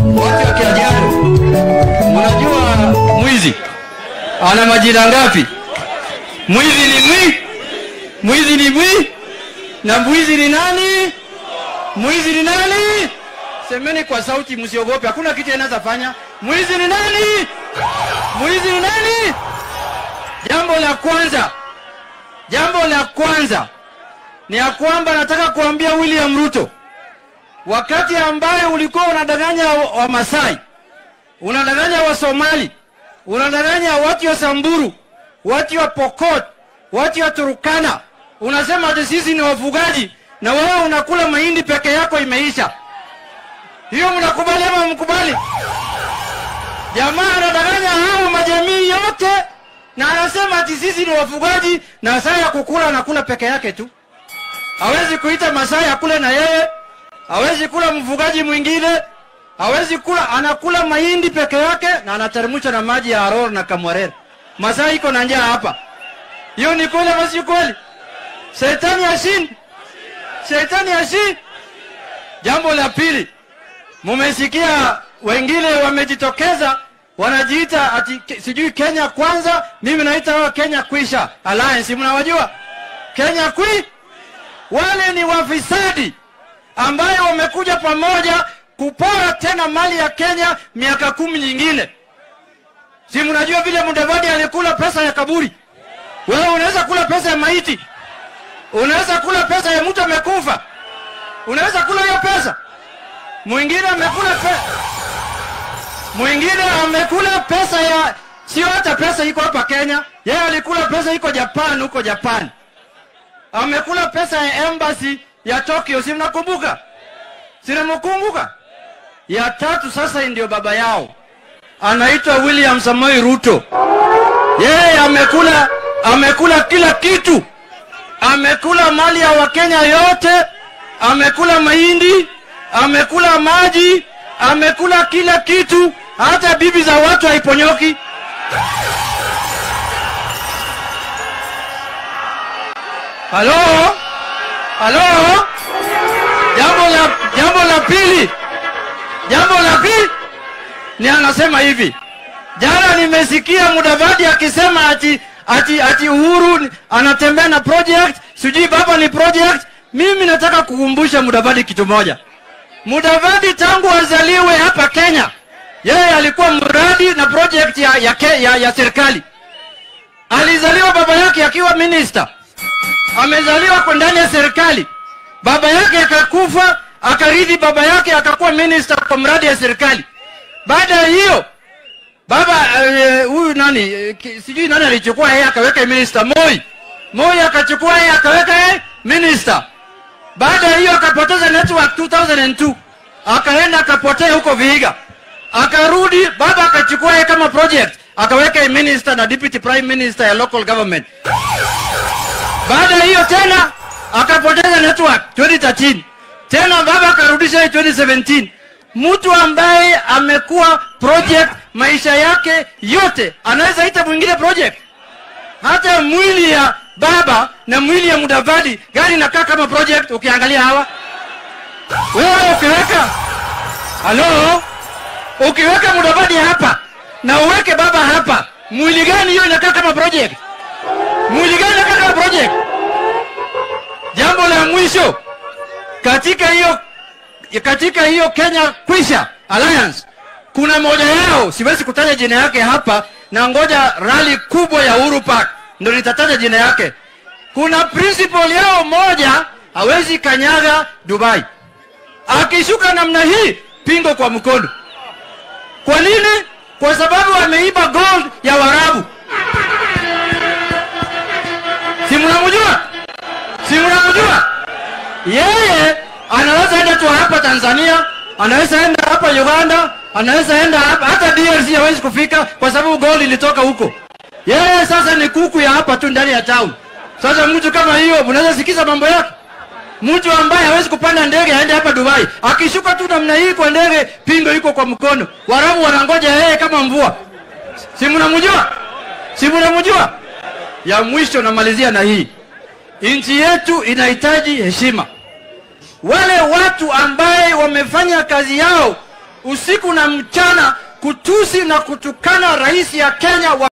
watu wa Kajiado, mnajua mwizi ana majina ngapi? Mwizi ni mwi, mwizi ni mwi, na mwizi ni nani? Mwizi ni nani? Semeni kwa sauti, msiogope, hakuna kitu inaweza fanya. Mwizi ni nani? Mwizi ni nani? Jambo la kwanza, jambo la kwanza ni ya kwamba nataka kuambia William Ruto, wakati ambaye ulikuwa unadanganya Wamasai, unadanganya Wasomali, unadanganya watu wa Samburu, watu wa Pokot, watu wa Turukana, unasema ati sisi ni wafugaji na wewe unakula mahindi peke yako imeisha. Hiyo mnakubali ama mkubali? Jamaa anadanganya hao majamii yote na anasema ati sisi ni wafugaji na saa ya kukula anakula peke yake tu. Hawezi kuita Masai akule na yeye, hawezi kula mfugaji mwingine, hawezi kula, anakula mahindi peke yake na anateremsha na maji ya Aror na Kamwarere. Masai iko na njaa hapa. Hiyo ni kweli ama si kweli? Shetani ashindi, shetani ashindi. Jambo la pili, mumesikia wengine wamejitokeza wanajiita ati ke- sijui Kenya kwanza, mimi naita wao Kenya kwisha alliance. Mnawajua Kenya kwi wale ni wafisadi ambayo wamekuja pamoja kupora tena mali ya Kenya miaka kumi nyingine. Si mnajua vile Mudavadi alikula pesa ya kaburi? Wewe unaweza kula pesa ya maiti, unaweza kula pesa ya mtu amekufa, unaweza kula hiyo pesa. Mwingine amekula pe... mwingine amekula pesa ya sio hata pesa iko hapa Kenya, yeye alikula pesa iko Japan, huko Japan amekula pesa ya embassy ya Tokyo, si mnakumbuka? Si mnakumbuka? Ya tatu sasa ndio baba yao anaitwa William Samoei Ruto. Yeye amekula amekula kila kitu, amekula mali ya Wakenya yote, amekula mahindi, amekula maji, amekula kila kitu, hata bibi za watu haiponyoki. Halo? Halo? Jambo la jambo la pili. Jambo la pili ni anasema hivi. Jana nimesikia Mudavadi akisema ati ati ati Uhuru ni- anatembea na project, sijui baba ni project. Mimi nataka kukumbusha Mudavadi kitu moja. Mudavadi tangu azaliwe hapa Kenya, yeye alikuwa mradi na project ya ya, ke- ya, ya serikali. Alizaliwa baba yake akiwa minister amezaliwa kwa ndani ya serikali. Baba yake akakufa, akarithi baba yake akakuwa minister kwa mradi ya serikali. Baada ya hiyo baba eh, huyu nani eh, ki- sijui nani alichukua yeye akaweka minister Moi. Moi akachukua yeye akaweka yeye minister. Baada ya hiyo akapoteza network 2002 akaenda akapotea huko Vihiga, akarudi baba akachukua yeye kama project akaweka yeye minister na deputy prime minister ya local government. Baada ya hiyo tena akapoteza network 2013, tena baba akarudisha hii 2017. Mtu ambaye amekuwa project maisha yake yote anaweza ita mwingine project. Hata mwili ya baba na mwili ya Mudavadi gari inakaa kama project. Ukiangalia hawa wewe, ukiweka halo, ukiweka Mudavadi hapa na uweke baba hapa, mwili gani hiyo inakaa kama project? Mwili gani inakaa kama project? Jambo la mwisho katika hiyo katika hiyo Kenya Kwisha Alliance kuna moja yao, siwezi kutaja jina yake hapa, na ngoja rali kubwa ya Uhuru Park ndio nitataja jina yake. Kuna principal yao moja hawezi kanyaga Dubai, akishuka namna hii pingo kwa mkono. Kwa nini? Kwa sababu ameiba gold ya Warabu. Si mnamjua? Si mnamjua? Yeye anaweza enda tu hapa Tanzania, anaweza enda hapa Uganda, anaweza enda hapa hata DRC hawezi kufika kwa sababu gold ilitoka huko. Yeye sasa ni kuku ya hapa tu ndani ya town. Sasa mtu kama hiyo mnaweza sikiza mambo yake? Mtu ambaye hawezi kupanda ndege aende hapa Dubai, akishuka tu namna hii kwa ndege, pingo iko kwa mkono. Warabu wanangoja yeye kama mvua. Si mnamjua? Si mnamjua? Ya mwisho namalizia na hii. Nchi yetu inahitaji heshima. Wale watu ambaye wamefanya kazi yao usiku na mchana kutusi na kutukana rais ya Kenya wa